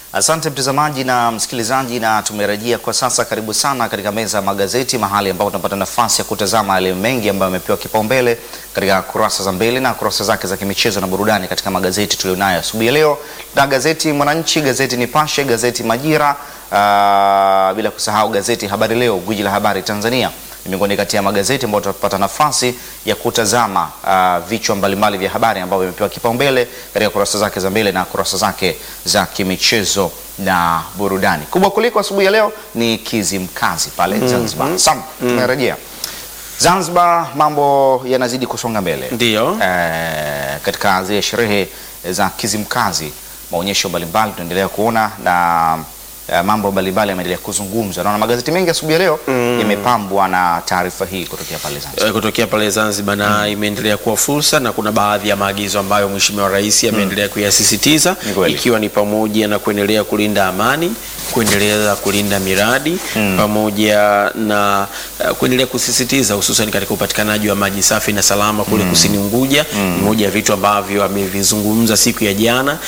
Asante mtazamaji na msikilizaji, na tumerejea kwa sasa. Karibu sana katika meza ya magazeti, mahali ambapo tunapata nafasi ya kutazama yale mengi ambayo yamepewa kipaumbele katika kurasa za mbele na kurasa zake za kimichezo na burudani katika magazeti tulionayo asubuhi ya leo, na gazeti Mwananchi, gazeti Nipashe, gazeti Majira, aa, bila kusahau gazeti Habari Leo, gwiji la habari Tanzania ni miongoni kati ya magazeti ambayo tutapata nafasi ya kutazama uh, vichwa mbalimbali vya habari ambavyo vimepewa kipaumbele katika kurasa zake za mbele na kurasa zake za kimichezo na burudani. Kubwa kuliko asubuhi ya leo ni Kizimkazi pale Zanzibar. Sam, tumerejea Zanzibar, mambo yanazidi kusonga mbele Ndiyo. eh, katika zile sherehe za Kizimkazi, maonyesho mbalimbali tunaendelea kuona na eh, mambo mbalimbali yameendelea kuzungumzwa. Naona magazeti mengi asubuhi ya leo yamepambwa na taarifa hii kutokea pale Zanzibar. Eh, kutokea pale Zanzibar na imeendelea kuwa fursa na kuna baadhi ya maagizo ambayo Mheshimiwa Rais ameendelea kuyasisitiza Ni kweli. ikiwa ni pamoja na kuendelea kulinda amani, kuendelea kulinda miradi pamoja na eh, kuendelea kusisitiza hususan katika upatikanaji wa maji safi na salama kule Kusini Unguja. Ni moja ya vitu ambavyo amevizungumza siku ya jana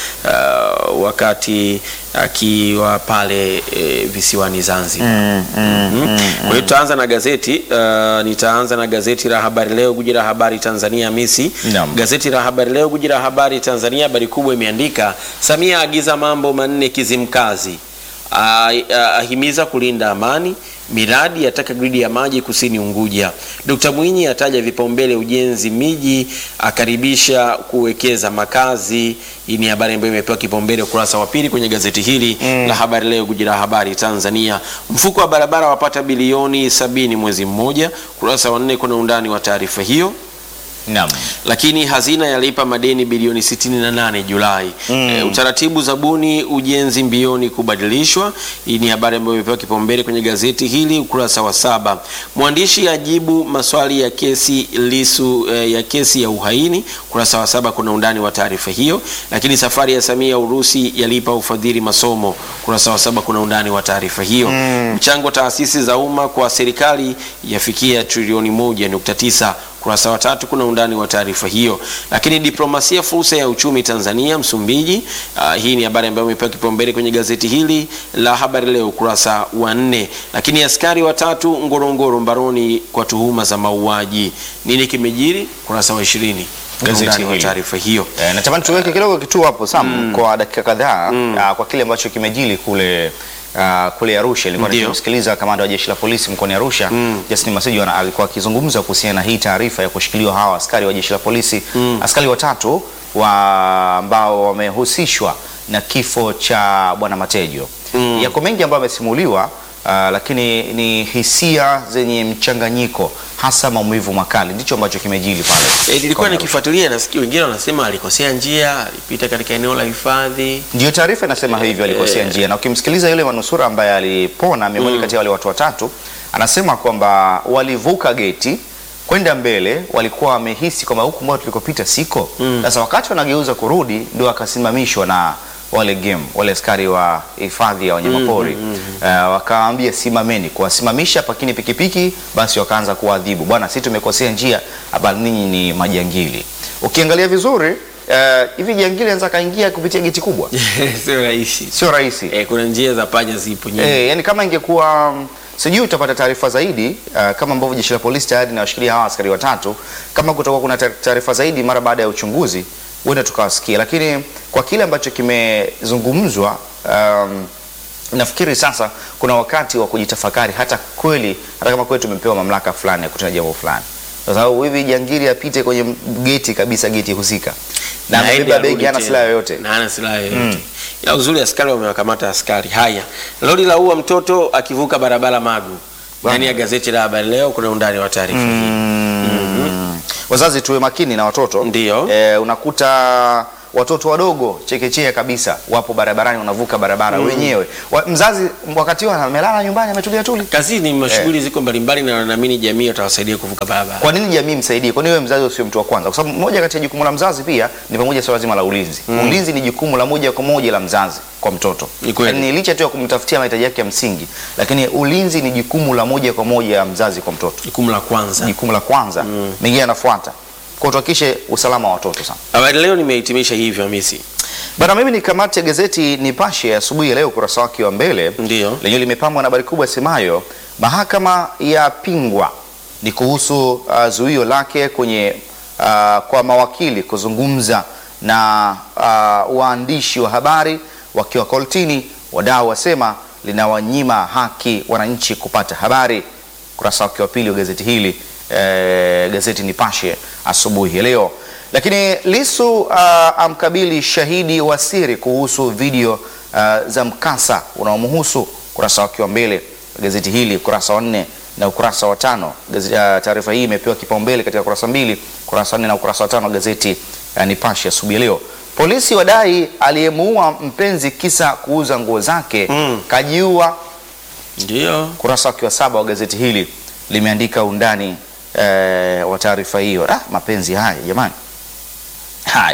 uh, wakati akiwa pale eh, visiwani Zanzibar. Mhm. Kwa hiyo tutaanza na gazeti uh, nitaanza na gazeti la Habari Leo, guji la habari Tanzania Misi. Naam. Gazeti la Habari Leo, guji la habari Tanzania, habari kubwa imeandika Samia aagiza mambo manne Kizimkazi, Ah, ah, ahimiza kulinda amani, miradi yataka gridi ya maji kusini Unguja. Dkt Mwinyi ataja vipaumbele ujenzi miji, akaribisha kuwekeza makazi. Hii ni habari ambayo imepewa kipaumbele ukurasa wa pili kwenye gazeti hili la Habari Leo, guji la habari Tanzania. Mfuko wa barabara wapata bilioni sabini mwezi mmoja. Ukurasa wa nne kuna undani wa taarifa hiyo Naam. lakini hazina yalipa madeni bilioni 68 Julai. E, utaratibu zabuni ujenzi mbioni kubadilishwa. Hii ni habari ambayo imepewa kipaumbele kwenye gazeti hili ukurasa wa saba. Mwandishi ajibu maswali ya kesi Lisu e, ya kesi ya uhaini. Ukurasa wa saba kuna undani wa taarifa hiyo. Lakini safari ya Samia Urusi yalipa ufadhili masomo. Ukurasa wa saba kuna undani wa taarifa hiyo. Mchango wa taasisi za umma kwa serikali yafikia trilioni moja nukta tisa ukurasa wa tatu kuna undani wa taarifa hiyo. Lakini diplomasia fursa ya uchumi Tanzania Msumbiji. Uh, hii ni habari ambayo imepewa kipaumbele kwenye gazeti hili la Habari Leo ukurasa wa nne. Lakini askari watatu Ngorongoro mbaroni kwa tuhuma za mauaji. Nini kimejiri? Ukurasa wa ishirini kuna Gazeti undani wa hili. taarifa hiyo. Eh, natamani tuweke kidogo kituo hapo Sam kwa dakika kadhaa ah, kwa kile ambacho kimejili kule ah, kule Arusha. Nilikuwa Ndio. nikimsikiliza kamanda wa jeshi la polisi mkoani Arusha Justin Masijo ana- alikuwa akizungumza kuhusiana na hii taarifa ya kushikiliwa hawa askari wa jeshi la polisi askari watatu wa ambao wamehusishwa na kifo cha bwana Matejo. Yako mengi ambayo yamesimuliwa ah, lakini ni hisia zenye mchanganyiko hasa maumivu makali ndicho ambacho kimejili pale. E, nilikuwa mkoani Arusha. nikifuatilia nasikia wengine wanasema alikosea njia, alipita katika eneo la hifadhi. Ndio taarifa inasema hivyo, alikosea njia. Na ukimsikiliza yule manusura ambaye alipona miongoni kati ya wale watu watatu, anasema kwamba walivuka geti kwenda mbele, walikuwa wamehisi kwamba huku mbao tulikopita siko. Sasa wakati wanageuza kurudi, ndio akasimamishwa na wale game wale askari wa hifadhi ya wanyamapori uh, wakaambia simameni, kuwasimamisha pakini pikipiki, basi wakaanza kuadhibu, bwana, sisi tumekosea njia, habari ninyi ni majangili. Ukiangalia vizuri eh, hivi jangili anaweza kaingia kupitia geti kubwa Sio rahisi. sio rahisi E, kuna njia za panya zipo nyingi. eh, yani kama ingekuwa mm, sijui utapata taarifa zaidi uh, kama ambavyo jeshi la polisi tayari linawashikilia hawa askari watatu. Kama kutakuwa kuna ta- taarifa zaidi mara baada ya uchunguzi, huenda tukawasikia, lakini kwa kile ambacho kimezungumzwa um, nafikiri sasa kuna wakati wa kujitafakari, hata kweli, hata kama kweli tumepewa mamlaka fulani ya kutenda jambo fulani, kwa sababu hivi jangili apite kwenye geti kabisa, geti husika na Na aende amebeba arudi begi, hana tena. silaha yoyote. Na hana silaha yoyote. Ila uzuri askari wamewakamata askari. Haya, lori la ua mtoto akivuka barabara Magu. Ndani ya gazeti la Habari Leo kuna undani wa taarifa hii. Wazazi tuwe makini na watoto. Ndio. Eh, unakuta watoto wadogo chekechea kabisa wapo barabarani, wanavuka barabara wenyewe. Wa, mzazi wakati huo amelala nyumbani ametulia tuli. Kazini mashughuli ziko mbalimbali na naamini jamii watawasaidia kuvuka barabara. Kwa nini jamii msaidie? Kwa nini wewe mzazi usio mtu wa kwanza? Kwa sababu moja kati ya jukumu la mzazi pia ni pamoja swala zima la ulinzi. Ulinzi ni jukumu la moja kwa moja la mzazi kwa mtoto. Ni kweli. Yaani licha tu ya kumtafutia mahitaji yake ya msingi, lakini ulinzi ni jukumu la moja kwa moja ya mzazi kwa mtoto. Jukumu la kwanza. Jukumu la kwanza, mengine yanafuata. Kwa tuhakikishe usalama wa watoto sana. Habari Leo nimehitimisha hivyo Hamisi. Bana, mimi ni kamati ya gazeti Nipashe asubuhi ya leo, ukurasa wake wa mbele Ndio. lenyewe limepambwa na habari kubwa semayo mahakama ya pingwa ni kuhusu uh, zuio lake kwenye uh, kwa mawakili kuzungumza na uh, waandishi wa habari wakiwa koltini. Wadau wasema linawanyima haki wananchi kupata habari. Ukurasa wake wa pili wa gazeti hili eh, gazeti Nipashe asubuhi ya leo. Lakini Lisu uh, amkabili shahidi wa siri kuhusu video uh, za mkasa unaomhusu. Ukurasa wake wa mbele gazeti hili, ukurasa wa nne na ukurasa wa tano. Gazeti- uh, Taarifa hii imepewa kipaumbele katika kurasa mbili, ukurasa wa nne na ukurasa wa tano wa gazeti uh, Nipashe asubuhi ya leo. Polisi wadai aliyemuua mpenzi kisa kuuza nguo zake Mm. kajiua. Ndio. Ukurasa wake wa saba wa gazeti hili limeandika undani eh, wa taarifa hiyo. Ah, mapenzi haya jamani. Haya,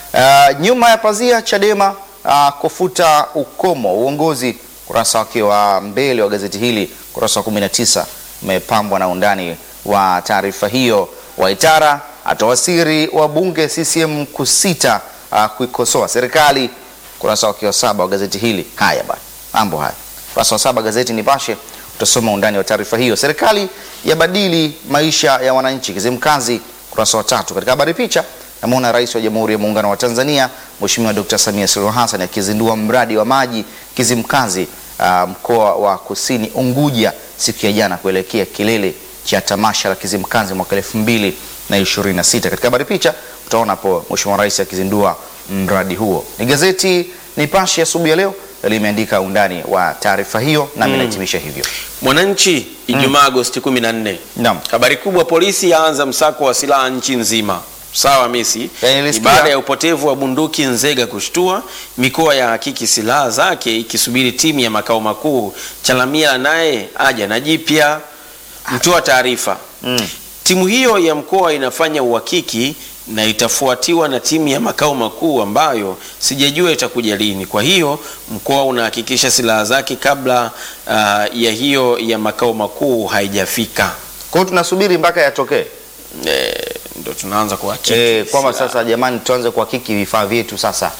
uh, nyuma ya pazia Chadema uh, kufuta ukomo uongozi. Ukurasa wake wa mbele wa gazeti hili, ukurasa wa 19 umepambwa na undani wa taarifa hiyo. Waitara atoa siri wa bunge CCM kusita uh, kuikosoa serikali. Ukurasa wake wa saba wa gazeti hili. Haya bana, mambo haya. Ukurasa wa saba gazeti Nipashe utasoma undani wa taarifa hiyo. Serikali yabadili maisha ya wananchi Kizimkazi, ukurasa wa tatu. Katika habari picha namwona Rais wa Jamhuri ya Muungano wa Tanzania Mheshimiwa Dr. Samia Suluhu Hassan akizindua mradi wa maji Kizimkazi, ah, mkoa wa Kusini Unguja siku ya jana kuelekea kilele cha tamasha la Kizimkazi mwaka elfu mbili na ishirini na sita. Katika habari picha utaona hapo Mheshimiwa Rais akizindua mradi huo. Ni gazeti Nipashe asubuhi ya leo limeandika undani wa taarifa hiyo nami nahitimisha hivyo. Mwananchi Ijumaa Agosti 14. Naam. Habari kubwa, polisi yaanza msako wa silaha nchi nzima. Sawa Messi. Ya, Ni nilisikia. baada ya upotevu wa bunduki Nzega kushtua, mikoa ya hakiki silaha zake ikisubiri timu ya makao makuu. Chalamila naye aja na jipya. Mtoa taarifa. Mm. Timu hiyo ya mkoa inafanya uhakiki na itafuatiwa na timu ya makao makuu ambayo sijajua itakuja lini. Kwa hiyo mkoa unahakikisha silaha zake kabla ah, ya hiyo ya makao makuu haijafika. Kwa hiyo tunasubiri mpaka yatokee Eh, ndo tunaanza kuhakiki eh, kwamba silaha. sasa jamani, tuanze kuhakiki vifaa vyetu sasa.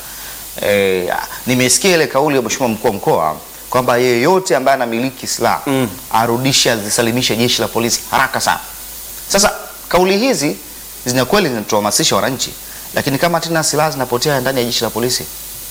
Eh, nimesikia ile kauli ya Mheshimiwa mkuu wa mkoa kwamba yeyote ambaye anamiliki silaha Mm. arudishe, azisalimishe jeshi la polisi haraka sana. Sasa kauli hizi zina kweli zinatuhamasisha wananchi, lakini kama tena silaha zinapotea ndani ya jeshi la polisi,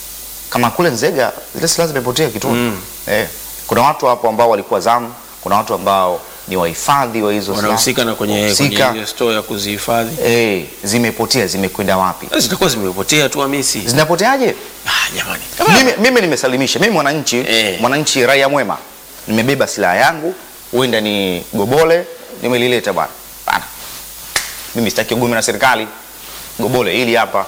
kama kule Nzega zile silaha zimepotea kituoni Mm. eh, kuna watu hapo ambao walikuwa zamu, kuna watu ambao ni wahifadhi wa hizo silaha wanahusika na kwenye, kwenye Wanahusika. ile store ya kuzihifadhi. Eh, zimepotea zimekwenda wapi? Sasa Zitakuwa zimepotea tu Hamisi. Zinapoteaje? Ah, jamani. Mimi, mimi nimesalimisha, mimi mwananchi Eh. mwananchi raia mwema, nimebeba silaha yangu, huenda ni gobole, nimelileta bwana bana, mimi sitaki ugome na serikali, gobole hili hapa.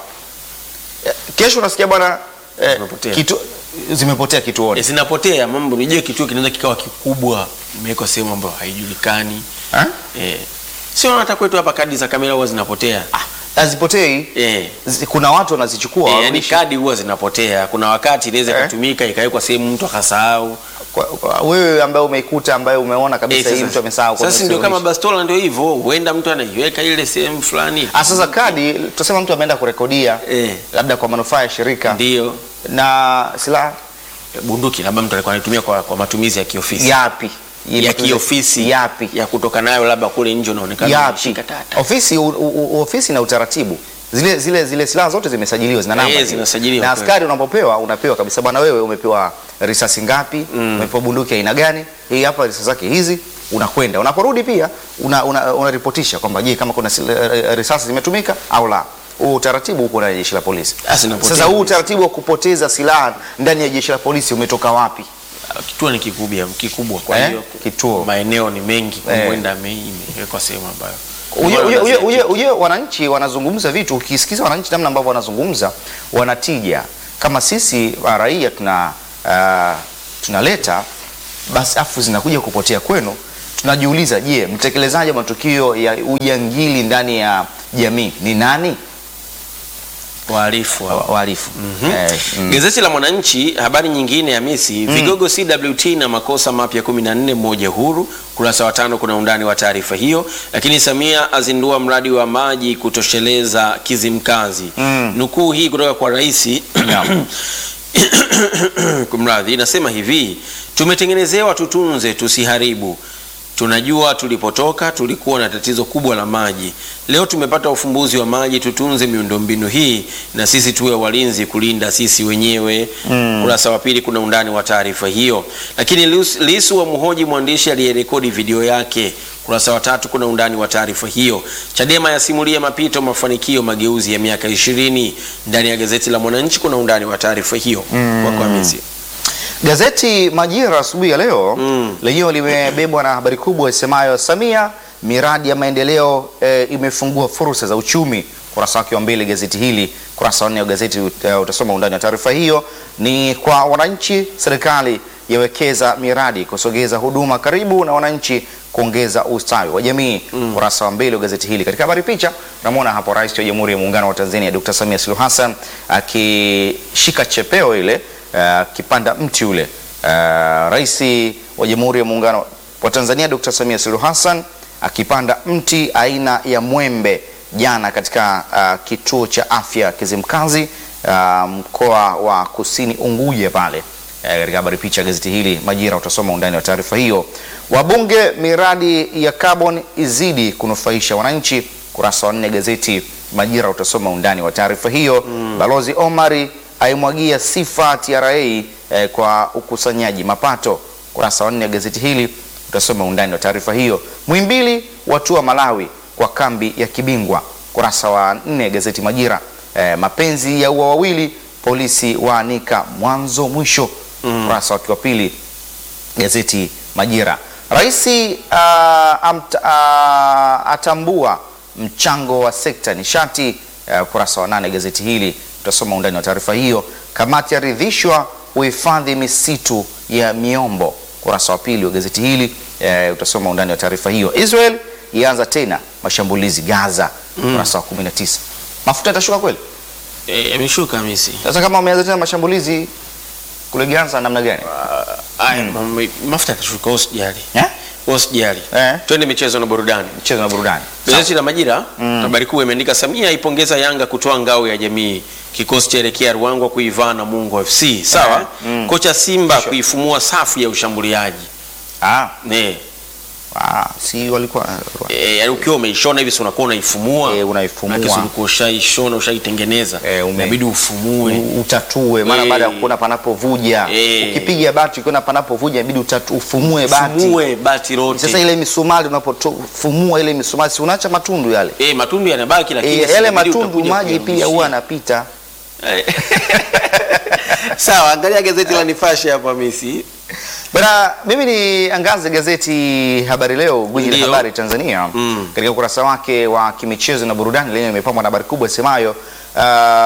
Eh, Kesho unasikia bwana eh, Zimepotea. kitu, zimepotea kituoni E, zinapotea mambo. Unajua kituo kinaweza kikawa kikubwa, imewekwa sehemu ambayo haijulikani. Eh? Eh. Sio hata kwetu hapa kadi za kamera huwa zinapotea. hazipotei. Eh. Zi- Kuna watu wanazichukua Eh, yani warudishe. kadi huwa zinapotea. Kuna wakati inaweza Eh. ikatumika ikawekwa sehemu mtu akasahau. Kwa- kwa- wewe ambaye umeikuta ambaye umeona Eh, kabisa hii sasa- mtu amesahau kwa Sasa nini ndio kama usirudishe? bastola ndio hivyo, huenda mtu anaiweka ile sehemu fulani. Ah, sasa kadi tuseme mtu ameenda kurekodia Eh. labda kwa manufaa ya shirika Ndio na silaha bunduki labda mtu alikuwa anaitumia kwa, kwa matumizi ya kiofisi yapi ya kiofisi yapi ya kutoka nayo labda kule nje unaonekana yapi umeshika tata. ofisi u, u, u, ofisi na utaratibu zile zile zile silaha zote zimesajiliwa zina namba Eh, zile. zinasajiliwa na kweli. askari unapopewa unapewa kabisa bwana wewe umepewa risasi ngapi umepewa bunduki aina gani hii hapa risasi zake hizi unakwenda unaporudi pia unaripotisha una, unaripotisha kwamba je kama kuna sil- eh, risasi zimetumika au la huo utaratibu uko ndani ya jeshi la polisi Ah, zinapotea sasa huu kabisa. utaratibu wa kupoteza silaha ndani ya jeshi la polisi umetoka wapi Kituo ni kikubwa kikubwa, kwa Eh, hiyo kituo. maeneo ni mengi, kwa Eh. huenda ime- imewekwa sehemu ambayo Uje- uje- uje- Wanazi- uje- uje wananchi wanazungumza vitu, ukisikiza wananchi namna ambavyo wanazungumza wanatija. Kama sisi wa raia tuna uh, tunaleta basi afu zinakuja kupotea kwenu, tunajiuliza, je, mtekelezaji wa matukio ya ujangili ndani ya jamii ni nani? wahalifu hao. Wa- Wahalifu. Eh, mm. Gazeti la Mwananchi, habari nyingine ya Messi, vigogo CWT na makosa mapya 14 moja huru. Kurasa wa tano kuna undani wa taarifa hiyo. Lakini Samia azindua mradi wa maji kutosheleza Kizimkazi. Mm. Nukuu hii kutoka kwa rais Naam. kumradhi, inasema hivi: tumetengenezewa tutunze, tusiharibu. Tunajua tulipotoka tulikuwa na tatizo kubwa la maji. Leo tumepata ufumbuzi wa maji, tutunze miundombinu hii na sisi tuwe walinzi kulinda sisi wenyewe. Kurasa wa pili kuna undani wa taarifa hiyo. Lakini Lisu- Lisu wa mhoji mwandishi aliyerekodi video yake. Kurasa wa tatu kuna undani wa taarifa hiyo. Chadema yasimulia mapito, mafanikio, mageuzi ya miaka ishirini. Ndani ya gazeti la Mwananchi kuna undani wa taarifa hiyo. Wako Hamisi. Gazeti Majira asubuhi ya leo Mm. lenyewe limebebwa na habari kubwa isemayo Samia, miradi ya maendeleo e, imefungua fursa za uchumi. Kurasa wake wa mbele gazeti hili, kurasa wa nne wa gazeti uh, utasoma undani wa taarifa hiyo. Ni kwa wananchi, serikali yawekeza miradi kusogeza huduma karibu na wananchi, kuongeza ustawi wa jamii. Kurasa wa mbele wa gazeti hili. Katika habari picha, tunamwona hapo Rais wa Jamhuri ya Muungano wa Tanzania Dr. Samia Suluhu Hassan akishika chepeo ile akipanda mti ule. Uh, Rais wa Jamhuri ya Muungano wa Tanzania Dr. Samia Suluhu Hassan akipanda mti aina ya mwembe jana katika uh, kituo cha afya Kizimkazi uh, mkoa wa Kusini Unguja pale. Eh, katika habari picha ya gazeti hili Majira utasoma undani wa taarifa hiyo. Wabunge, miradi ya carbon izidi kunufaisha wananchi. Kurasa wa nne gazeti Majira utasoma undani wa taarifa hiyo. Balozi Omari aimwagia sifa TRA eh, kwa ukusanyaji mapato. Kurasa wa nne gazeti hili utasoma undani wa taarifa hiyo. Mwimbili watua Malawi kwa kambi ya kibingwa. Kurasa wa nne gazeti Majira. Eh, mapenzi ya ua wawili polisi waanika mwanzo mwisho. Kurasa wake wa pili gazeti Majira. Rais uh, amt, uh, atambua mchango wa sekta nishati. Uh, kurasa wa nane gazeti hili utasoma undani wa taarifa hiyo. Kamati yaridhishwa uhifadhi misitu ya miombo. Kurasa wa pili wa gazeti hili uh, utasoma undani wa taarifa hiyo. Israel ianza tena mashambulizi Gaza. Kurasa wa 19. Mafuta yatashuka kweli? Eh, ameshuka Hamisi. Sasa kama wameanza tena mashambulizi kule Gaza namna gani? Aya, mam- mafuta yatashuka, usijali. Eh? Usijali. Eh. Twende michezo na burudani. Mchezo na burudani. Gazeti la Majira habari kuu imeandika Samia aipongeza Yanga kutoa ngao ya jamii, kikosi cha elekea Ruangwa kuivaa na Mungo FC. Sawa. Kocha Simba kuifumua safu ya ushambuliaji. Ah, Ne. ah, si walikuwa E, yaani ukiwa umeishona hivi si unakuwa unaifumua. Eh, unaifumua. Maana si ulikuwa ushaishona ushaitengeneza. Eh, ume- Inabidi ufumue. U- utatue maana Eh. baada ya kuona panapovuja Eh. ukipiga bati ukiona panapovuja inabidi utatu- ufumue bati Ufumue bati lote. sasa ile misumari unapofumua ile misumari si unaacha matundu yale Eh, matundu yanabaki lakini Eh, si yale inabidi matundu utakuja maji pia kuyarudishia. huwa anapita Sawa, angalia gazeti la Nipashe hapo Hamisi. Bana, mimi ni angaze gazeti Habari Leo, gwiji la Ndio. habari Tanzania. Mm. Katika ukurasa wake wa kimichezo na burudani lenyewe imepambwa na habari kubwa isemayo uh,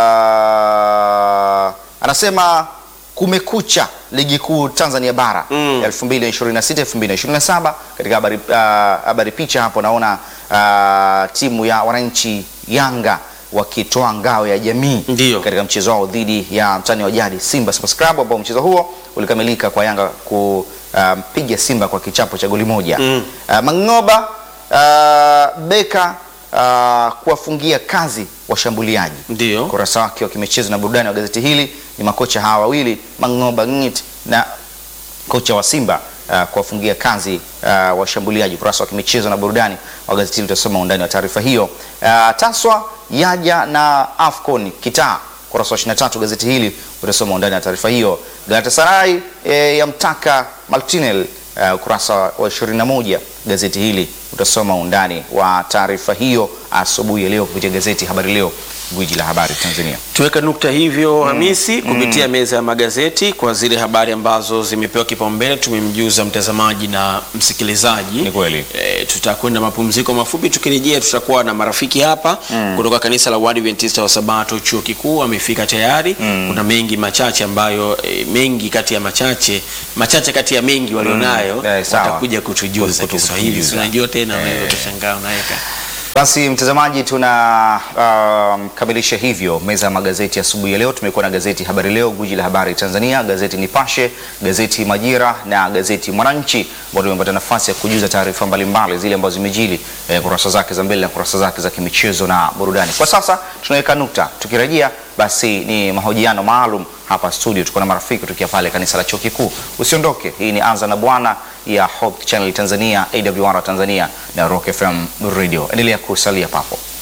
anasema kumekucha ligi kuu Tanzania bara Mm. ya 2026 2027. Katika habari uh, habari picha hapo naona uh, timu ya wananchi Yanga wakitoa ngao ya jamii Ndio. katika mchezo wao dhidi ya mtani wa jadi Simba Sports Club ambao mchezo huo ulikamilika kwa Yanga kupiga Simba kwa kichapo cha goli moja. Mm. Uh, Mangoba uh, Beka uh, kuwafungia kazi washambuliaji. Ndio. Ukurasa wake wa kimichezo na burudani wa gazeti hili ni makocha hawa wawili Mangoba Ngit na kocha wa Simba uh, kuwafungia kazi uh, washambuliaji. Ukurasa wa kimichezo na burudani wa gazeti hili utasoma undani wa taarifa hiyo. Uh, Taswa yaja na Afcon kitaa. Ukurasa wa 23 gazeti hili utasoma undani wa taarifa hiyo. Galatasaray eh, yamtaka Martinelli uh, ukurasa wa 21 gazeti hili utasoma undani wa taarifa hiyo asubuhi ya leo kupitia gazeti Habari Leo, gwiji la habari Tanzania. Tuweka nukta hivyo Hamisi, kupitia meza ya magazeti kwa zile habari ambazo zimepewa kipaumbele. Tumemjuza mtazamaji na msikilizaji. Ni kweli. E, tutakwenda mapumziko mafupi, tukirejea tutakuwa na marafiki hapa kutoka kanisa la Waadventista wa Sabato chuo kikuu amefika tayari. Kuna mengi machache ambayo e, mengi kati ya machache machache kati ya mengi walionayo Eh, sawa. watakuja kutujuza Kutu- Kiswahili. kutujuza. Unajua tena wewe utashangaa unaweka Basi mtazamaji, tunakamilisha hivyo meza ya magazeti asubuhi ya leo. Tumekuwa na gazeti Habari Leo, guji la habari Tanzania, gazeti Nipashe, gazeti Majira na gazeti Mwananchi, ambao tumepata nafasi ya kujuza taarifa mbalimbali zile ambazo zimejili eh, kurasa zake za mbele na kurasa zake za kimichezo na burudani. Kwa sasa tunaweka nukta, tukirejea basi ni mahojiano maalum hapa studio. Tuko na marafiki tukia pale kanisa la chuo kikuu. Usiondoke, hii ni Anza na Bwana ya Hope Channel Tanzania, AWR Tanzania na Rock FM Radio. Endelea kusalia papo.